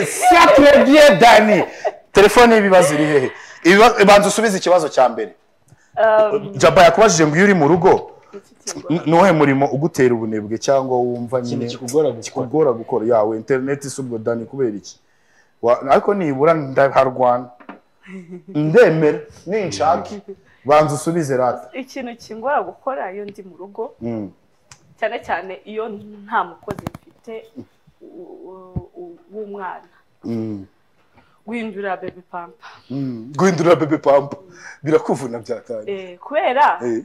siya turebye dani telefone y'ibibazo iri hehe Ibibazo- banza usubize ikibazo cya mbere Um, jaba yakubajije ngo iyo uri mu rugo mfite ikigo. n- nuwuhe murimo ugutera ubunebwe cyangwa wumva ikintu nyine kikugora gukora kugora gukora yawe interineti si ubwo dani kubera iki Wa- ariko nibura ndaharwana ndemera ninshaka banza usubize rata ikintu kingora gukora iyo ndi mu rugo Mm. cyane cyane iyo nta mukozi mfite u- u- u- w'umwana Mm. guhindura bebi pampa Mm. guhindura bebe pampa birakuvuna byakanye Eh, kubera Eh,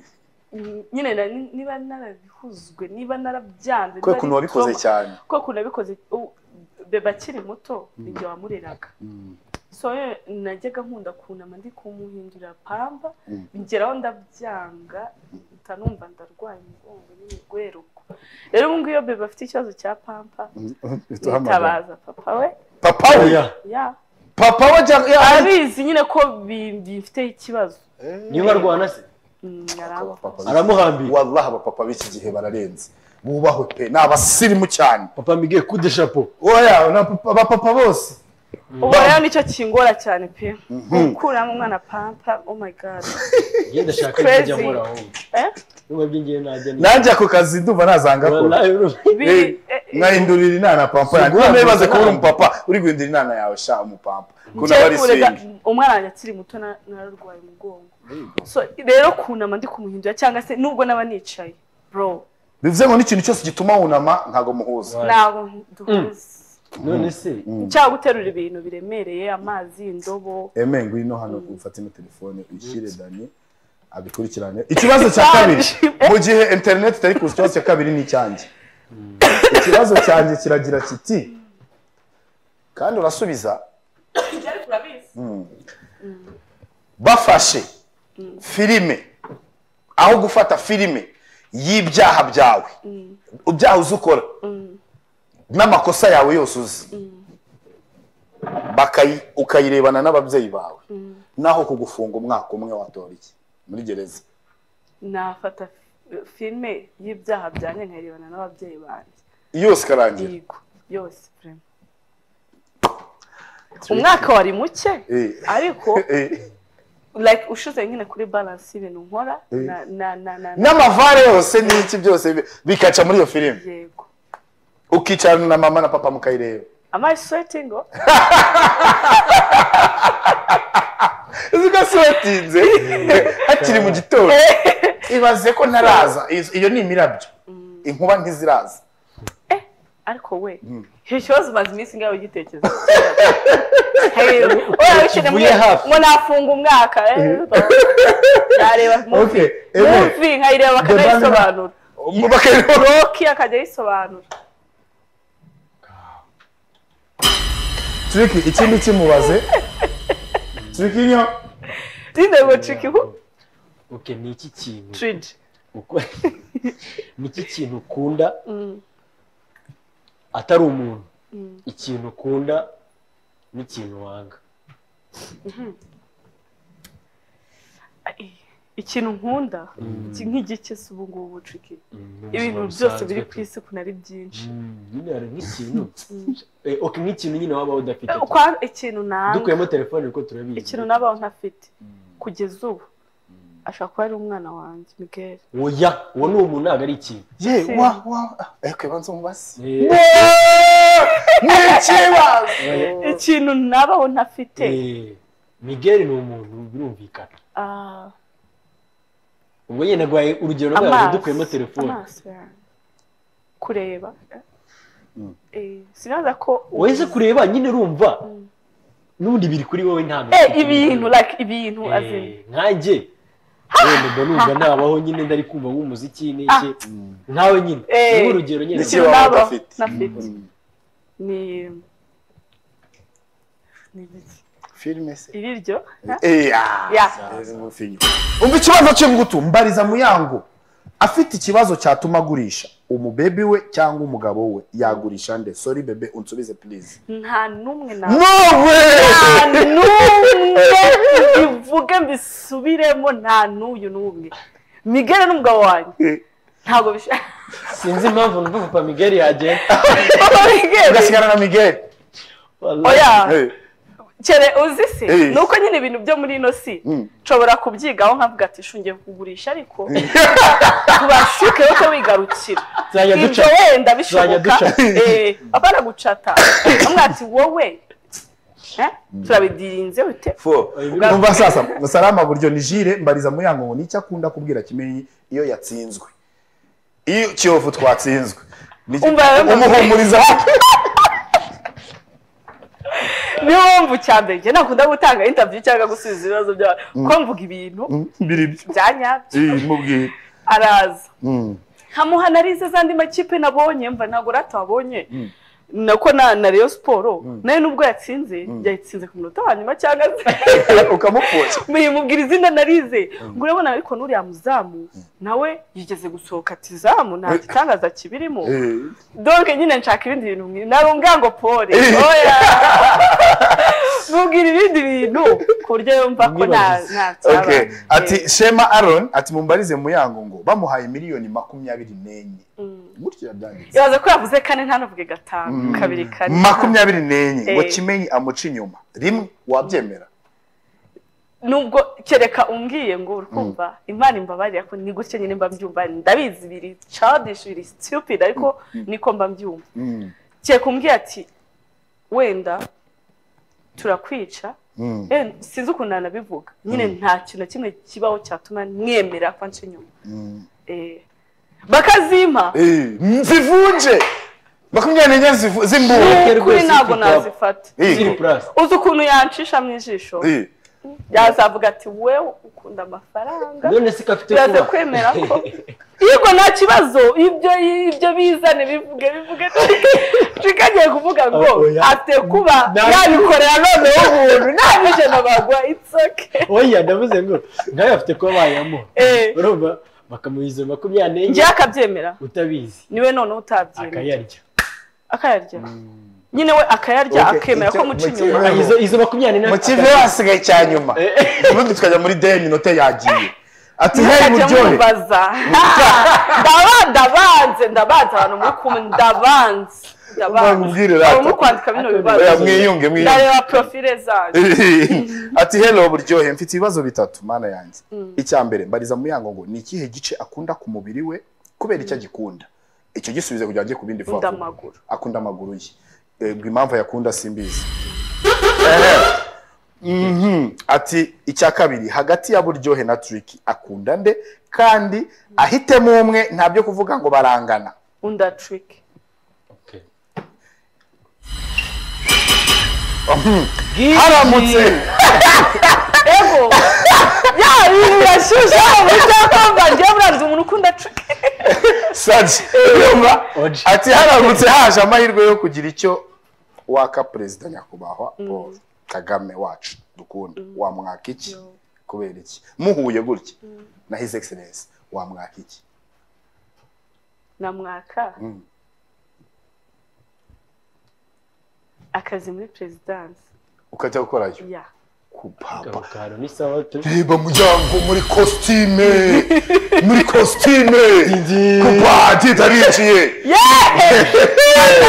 mm, nyine nari- niba narabihuzwe niba narabyanze kubera ukuntu wabikoze cyane kuko ukuntu nabikoze u- bebe akiri muto nijye wamureraga so rero najyaga nkunda kunama ndi kumuhindura pamba Mm. ngeraho ndabyanga mpita numva ndarwaye umugongo n'imigweruko rero ubu ngubu iyo bebe afite ikibazo cya pampa Mm. yitabaza papa we papa we oya ya papa we ja- ya- arabizi nyine ko bi- bifiteho ikibazo niba arwana se Mm, Aba aramba- papa b'iki- aramuhambira wallahi abapapa b'iki gihe bararenze bubahwe pe ni abasirimu cyane papa mbigiye kude shapo oya ni abapa- abapapa bose ubu rero nicyo kingora cyane pe gukuramo umwana pampa oh my god njye ndashaka Crazy. kujya nkora aho Eh? niba byingiye najya ni nanjye ako kazi ndumva nazanga ko Wallahi, urumva. Biri- eh, eh, nkahindurira inana pampa yanjye Ubwo niba bibaze wabuze kuba uri inama. umupapa uri guhindura inana yawe sha umupapa ko njyewe nawe ari kurega- swing umwana wanjye akiri muto na- nararwaye umugongo so rero kunama ndi kumuhindura cyangwa se nubwo naba nicaye bro bivuze ngo n'ikintu cyose gituma wunama ntabwo muhuza Right. ntabwo duhuze none se cyangwa guterura ibintu biremereye amazi indobo eme ngwino hano ufate ino telefone uyishyire dani abikurikirane ikibazo cya kabiri Eh. mu gihe interineti itari kuza ikibazo cya kabiri ni icyanjye ikibazo cyanjye kiragira kiti kandi urasubiza bafashe filime aho gufata filime y'ibyaha byawe ibyaha uzi ukora n'amakosa yawe yose uzi Bakayi- ukayirebana n'ababyeyi bawe naho kugufunga umwaka umwe watora iki muri gereza nafata fi- filime y'ibyaha byanjye nkayirebana n'ababyeyi banjye yose ikarangira yego yose vraiment. umwaka wari muke Eh. ariko Eh, like ushize nyine kuri balance y'ibintu nkora Eh. na na na na- na n'amavare yose n'iki byose bi- bikaca muri iyo filime yego ukicarana na mama na papa mukayireba am i sweating oh? zigasubatinze hakiri mu gitondo ibaze ko ntaraza Iz- iyo ni imirabyo inkuba ntiziraza ariko we icyo kibazo umaze iminsi ngawe ugitekereza Hey, oya wishyize muri- Kivuye hafi. ngo nafunga umwaka eh, yareba Okay, movie eh, Movie nkayireba akajya Debani- ayisobanura Um, bakayireba roki akajya ayisobanura turiki ikindi kimubaze turiki nyo dinde ngo triki hu okay ni iki kintu tridi uko- ni iki kintu ukunda atari umuntu ikintu ukunda n'ikintu wanga ikintu nkunda iki- nk'igike se ubu ngubu triki Mm, ibintu ubuzima byose busanzwe biri ku pe. isi ukuntu ari byinshi Mm, nyine hari nk'ikintu Eh, okay nk'ikintu nyine waba udafite Eh, ukwa ikintu nanga dukuyemo telefone kuko turabizi ikintu nabaho ntafite kugeza ubu ashobora kuba ari umwana wanjye miguel oya uwo ni umuntu ntabwo ari ikintu ye Se. wa wa ariko banza umubaze Eh, ni ikibazo eh, ikintu nabaho ntafite eh, miguel ni umuntu birumvikana ah, ubwo nyine naguhaye urugero rwayo amaso dukuyemo telefone amaso yanjye. kureba Mm. Eh, sinaza ko wese kureba nyine urumva Mm. n'ubundi biri kuri wowe nta Eh, muntu ibintu ufite. like ibintu Eh, azin nkanjye wenda mba numva nabaho nyine ndari kumva nk'umuziki n'iki nkawe nyine Eh, ni urugero nyine Niki ikintu waba nabaho udafite. ntafite ni ni ibiki? filime se iriryo Ya. umva ikibazo cye ngutu mbariza muyango afite ikibazo cyatuma agurisha umubebe we cyangwa umugabo we yagurisha nde sori bebe unsubize purize nta n'umwe na nowe nta n'umwe bivuge mbisubiremo nta n'uyu n'umwe migere n'umugabo wanjye ntabwo bishaka sinzi impamvu numva papa migari yagenda ugasigara na miguel oya Eh, kere uzi se Eh. ni uko nyine ibintu byo muri ino si mm. nshobora kubyigaho nkavuga ati shungiye kugurisha ariko tubashuke wote wigarukira tuzajya ibyo duca wenda Tuzajya bishoboka duca. eh, abana gucata bamwe ati wowe eh, turabidirinze bite Fo. Oya, numva sasa salama buryo ni jire mbariza muyango ngo nicyo akunda kubwira kimenyi iyo yatsinzwe iyo kiyovu twatsinzwe Ni- Umva- umuhumuriza niyo mpamvu cya mbere njye nakunda gutanga interview cyangwa gusubiza ibibazo by'abantu ko mvuga ibintu Mm, biri byo byanyabyo Eh, mubwire araza Mm. nkamuha analize z'andi makipe nabonye mva ntabwo rata wabonye Mm. nako na na Rayon Sport nayo nubwo yatsinze yatsinze ku munota wa nyuma cyangwa se ukamupfusha muyimubwira izina narize ngo urabona ariko n'uriya muzamu nawe yigeze gusohoka ati zamu nta gitangaza kibirimo Eh. donc nyine nshaka ibindi bintu mwi- narungango pole Eh. oya mubwira ibindi bintu ku buryo yumva ko nta Mwibagize. nta cyaba. Okay. Eh, ati shema aron ati mumbarize muyango ngo bamuhaye miliyoni makumyabiri n'enye mm. gutyo yabyanditse yaza ko yavuze kane ntanavuge gatanu Mm. kabiri kane makumyabiri n'enye ngo Eh. kimenyi amuca inyuma rimwe wabyemera nubwo kereka umbwiye ngo uri kumva imana imbabarira ko ni gutya nyine mba mbyumva ndabizi biri childish biri stupid ariko niko mba mbyumva Mm. kereka umbwiye ati wenda turakwica Mm. Eh, sinzi ukuntu nanabivuga nyine nta kintu na kimwe kibaho cyatuma mwemera ko anca inyuma Mm. Eh, bakazimpa Eh, zivunje makumyabiri n'enye zivu- z'imbunda Eh. kuri rwose ntabwo ifite abo. nazifata Eh. Ziri plus. uzi ukuntu yancisha mu ijisho Eh, yazavuga ati wewe ukunda amafaranga none se ko afite turaza kuba. kwemera ko yego nta kibazo ibyo ibyo bizane bivuge bivuge tukagiye kuvuga ngo Oh, oya. afite kuba Na- yabikorera noneho umuntu nta n'ijana bagwa itsoke oya ndavuze ngo nawe afite kuba bayamo Eh. urumva bakamuha izo makumyabiri n'enye njyewe akabyemera utabizi niwe noneho utabyemera akayarya akayarya nyine we akayarya Okay, akemera icyo- ko muca muke- inyuma Ntabwo. izo izo makumyabiri n'enye mu kive hasigaye cya nyuma ubundi tukajya muri deni note yagiye ati heyi Mukajya muryohe mumubaza ndaba ndabanze ndabanze abantu muri kumwe ndabanze ndabanze Mubwire rata. Ubu mukwandika bino bibazo Oya, mwiyunge mwiyunge ndareba profile zanyu ati hello buryohe mfite ibibazo bitatu mana yanjye icya mbere mbariza muyango ngo ni ikihe gice akunda ku mubiri we kubera icyo agikunda icyo gisubize kugira ngo ajye ku bindi vuba Akunda vuba. amaguru. akunda amaguru ye Ego, impamvu ayakunda simbizi Ehe. Mhm. ati icya kabiri hagati ya buryohe na turiki akunda nde kandi ahitemo umwe ntabyo kuvuga ngo barangana unda trick haramutse ego ya ibi yashyushye mu cyapa bwanjye buranze umuntu ukunda trick saji yumva Oji. ati haramutse haje amahirwe yo kugira icyo waka perezida nyakubahwa Paul kagame wacu dukunda wamwaka iki kubera iki muhuye gutya na his excellence wamwaka iki namwaka Mm. akazi muri perezidansi ukajya gukorayo ya kupapa Karo ni sawa tu. reba muryango muri kositime muri kositime kupati tariciye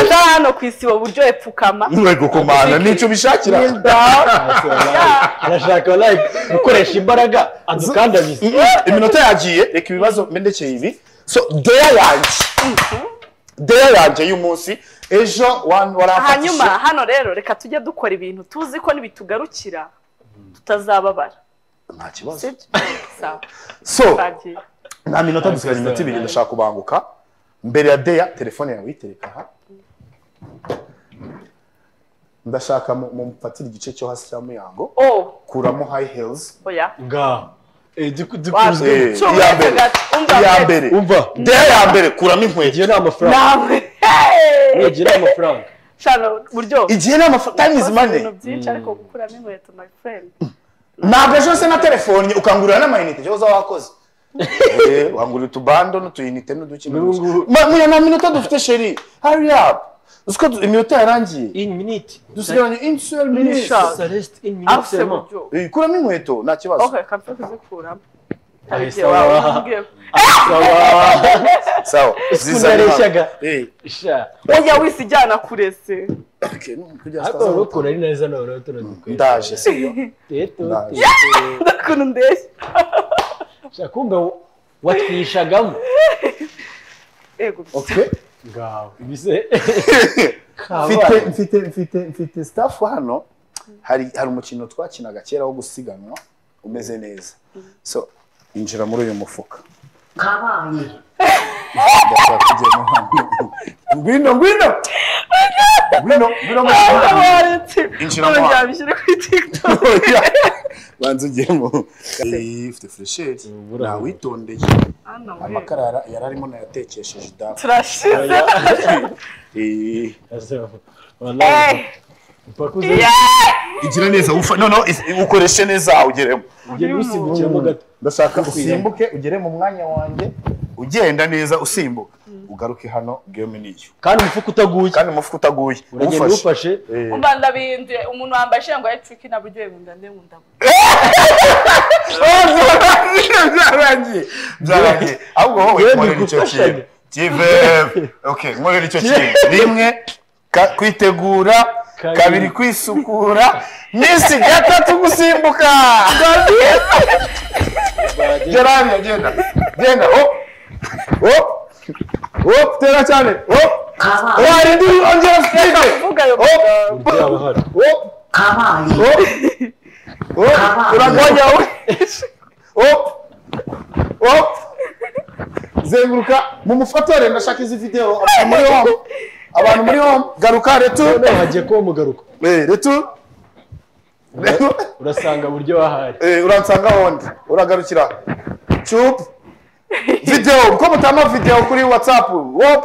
aza hano ku isibo buryo epfukama ntuwe gukomana nicyo ubishakira Ase, walahi. Anashaka walahi gukoresha imbaraga adukandamiza. iminota yagiye reka ibibazo mbendekeye ibi so deya yanjye deya yanjye y'umunsi ejo wan- waramfata hanyuma isha- hano rero reka tujye dukora ibintu tuzi ko nibitugarukira tutazababara nta kibazo sibyo sawa so twagiye nta minota dusigaje iminota ibiri ndashaka kubanguka mbere ya deya telefone yawe uyitereka aha ndashaka mu- mumfatire igice cyo hasi cya muyango oh kuramo high heels oya Nga. Eh duku Wapi? dukuzwe. Eh, Cuma iya mbere gato, umva iya mbere. mbere Umva. deya ya mbere kuramo inkweto Ngiye na amafaranga. nawe Ngiye na amafaranga. shano buryo igihe ni amafaranga time is money ibintu byinshi ariko gukuramo inkweto my friend ntabwo ejo se na telefone ukangurira n'amayinite ejo uza wakoze Eh, wangurira utubando n'utuyinite n'uduki n'uduki. N'ubu- Ma- muya nta minota dufite sheri hurry up uzi ko du- iminota yarangiye In minute. dusigaranye une seule minute Minute. Ça reste une minute afuse seulement. buryo Eh, kuramo inkweto nta kibazo ok kampe kuzikuramo Ahise Igihe wawe wabaha. umbwire. sawa Ukuntu yareshaga. Eh, Sha. oya wisi ijyana kurese Okay, kugira ariko sitaza urabona ukuntu ari neza nawe urabona utuntu dukwiye ndaje siyo teto Ndaje. teto ukuntu ndeshya ushaka kumva watwishagamo yego okay ngaho ibise mfite mfite mfite mfite staff hano hari hari umukino twakinaga kera wo gusiganwa umeze neza so injira muri uyu mufuka kabaye ndashaka kugera hano ngwino ngwino ngwino ngwino mu mufuka. Injira mo. byabishyire kuri tiktok Oya, banza ugiyemo Eh, ufite fresheri Ubura. nawitondeye hano amakarara yari arimo nayatekesheje dawa turashize Eh, Eh, mpakuze yeah. igira neza ufa- no, no, is- ukoreshe neza ugeremo ugenda usimbukiramo gato ndashaka usimbuke ugere mu mwanya wanjye ugenda neza usimbuka ugaruke hano game niyo kandi umufuka utaguye kandi umufuka utaguye uragenda uwufashe uwufashe Eh, umva ndabinduye umuntu wambaye ishengo ya triki naburyoye mu nda ndemunda byarangiye byarangiye ahubwo wowe Yewe, nkorera icyo kintu bigufashanya. give okay nkorera icyo kintu rimwe ka- kwitegura Kabiri. kabiri kwisukura minsi gatatu gusimbuka gera hariya genda genda hop hop hop tera cyane hop kabaye warindi ongera usige uvuga ayo hop byaba hari hop kabaye hop hop uragonya we hop hop zenguruka mu mufatore ndashaka izifiteho abantu muri home abantu muri home garuka retu noneho hagiye kuba umugaruko Eh, retu retu urasanga buryo wahaye Eh, uransanga wundi uragarukira cup videwo uko mutama videwo kuri whatsapp wop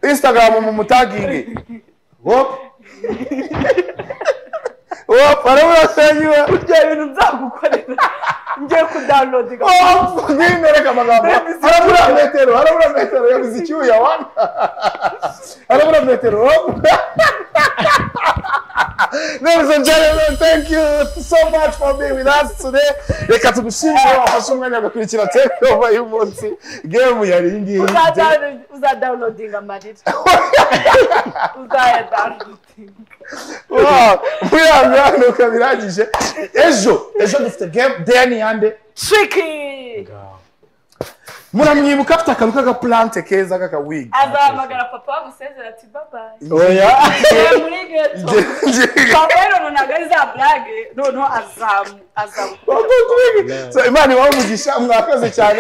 instagram mu mutagingi wop wop araburasenya ibyo bintu nzagukorera ngiye kudownloadinga wop ngwino reka amagambo harabura metero harabura metero yabize icyuya wana harabura metero wop Ladies and gentlemen, thank you so much for being with us today. Reka tugushimire wafashe umwanya ugakurikira tekova y'umunsi. Game yari iyi ngiyi. uzadownloadinga amarira uzayadownloadinga Wow, Muyabyanuka birangije. Ejo, ejo dufite game Danny Yande. triki Muramwibuka afite akantu k'agaplante keza k'akawigi. azahamagara papa wagusezera ati babaye Oya. muri geto papa ntabwo ari za burage noneho azamu azamu So, Imana ibahe umugisha mwakoze cyane